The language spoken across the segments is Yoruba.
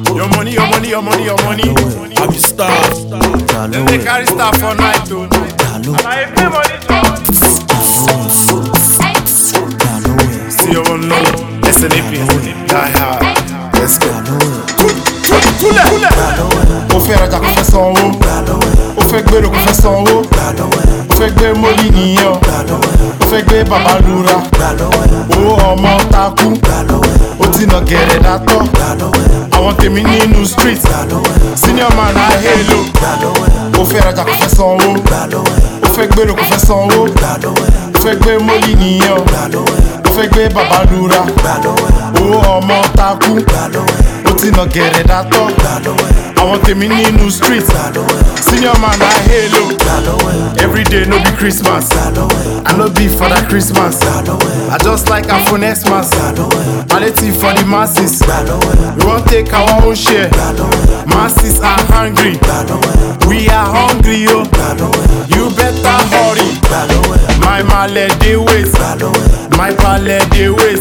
Your money, your money, your money, your money. I be star. Then they carry star for night, oh. I pay money, See you on no. SNAP. Die hard. Let's go. Kúlẹ̀. Ó fẹ́ rajà kó fẹ́ sanwó. Ó fẹ́ gbèrò kó fẹ́ sanwó. Ó fẹ́ gbé mọ́lì nìyẹn o. Ó fẹ́ gbé bàbá lura. Owó ọmọ takú. Ó ti nà gẹ̀rẹ̀ dátọ́. Àwọn tèmi nínú street. Senior man á hélò. Ó fẹ́ rajà kó fẹ́ sanwó. Ó fẹ́ gbèrò kó fẹ́ sanwó. Ó fẹ́ gbé mọ́lì nìyẹn o. Ó fẹ́ gbé bàbá lura. Owó ọmọ takú. Ó ti nà gẹ̀rẹ̀ dátọ́. Àwọn tèmi nínú street. Senior man á hélò. Everyday no be Christmas. I no be for that Christmas. I just like am for next month. Palliative for the masses. We wan take our own share. Masses are hungry. We are hungry, yo. You better hurry. My male dey wait. My pale dey wait.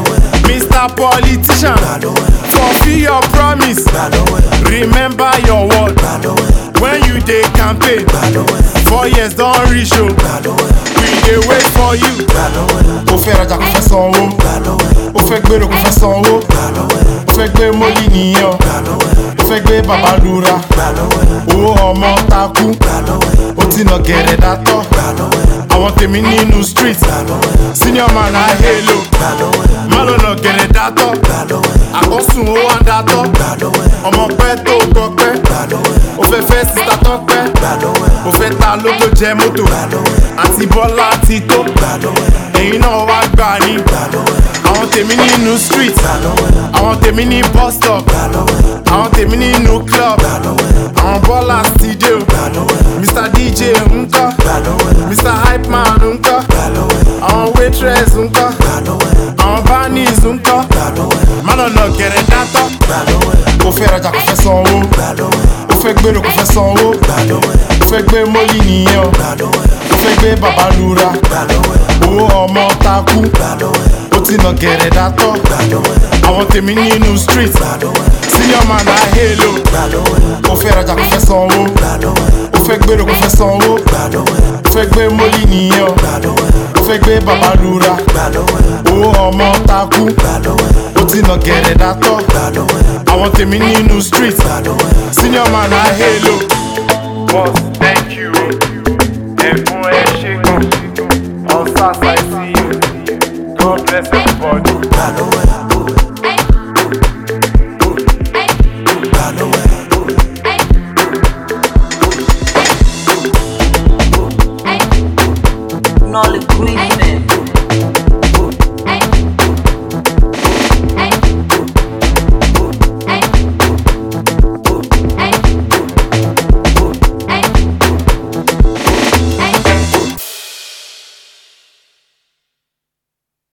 Mr. Politician, fulfill your promise. Remember your word. When you dey campaign, four years don reach o. We dey wait for you. Ó fẹ́ rajà kó fẹ́ sanwó. Ó fẹ́ gbèrò kó fẹ́ sanwó. Ó fẹ́ gbé mọ́lì nìyẹn o. Ó fẹ́ gbé bàbá lura. Owó ọmọ takú. Ó ti nà gẹ̀rẹ̀ dátọ́. Àwọn tèmi nínú street. Senior man á hélò. Má lọ nà gẹ̀rẹ̀ dátọ́. Àkọ́sùn ó wá dátọ́. Ọmọ pẹ́ tó gbọ́ pẹ́. Ó fẹ́ fẹ́ sísá tán pẹ́. Ó fẹ́ ta lógo jẹ mọ́tò. Àti Bọ́lá ti tó. Ẹ̀yin náà wá gbà ní. Àwọn tèmi nínú street. Àwọn tèmi ní bus stop. Àwọn tèmi nínú club. Àwọn Bọ́lá ti dé o. Mr DJ ńkọ́. Mr Hype Man ńkọ́. Àwọn waitress ńkọ́. Àwọn bannies ńkọ́. Má lọ nà gẹ̀rẹ̀ dátọ́. Ó fẹ́ rajà kó fẹ́ sanwó. Ó fẹ́ gbèrò kó fẹ́ sanwó. Ó fẹ́ gbé mọ́lì nìyẹn o. Ó fẹ́ gbé bàbá lura. Owó ọmọ takú. Ó ti nà gẹ̀rẹ̀ dátọ́. Àwọn tèmi nínú street. Senior man á hélò. Ó fẹ́ rajà kó fẹ́ sanwó. Ó fẹ́ gbèrò kó fẹ́ sanwó. Ó fẹ́ gbé mọ́lì nìyẹn o. Ó fẹ́ gbé bàbá lura. Owó ọmọ takú. Ó ti nà gẹ̀rẹ̀ dátọ́. Àwọn tèmi nínú street. Senior man á hélò. Boss, thank you. Ẹ̀fún ẹ ṣe gan. On SARS I see you. God bless everybody. Nolly Green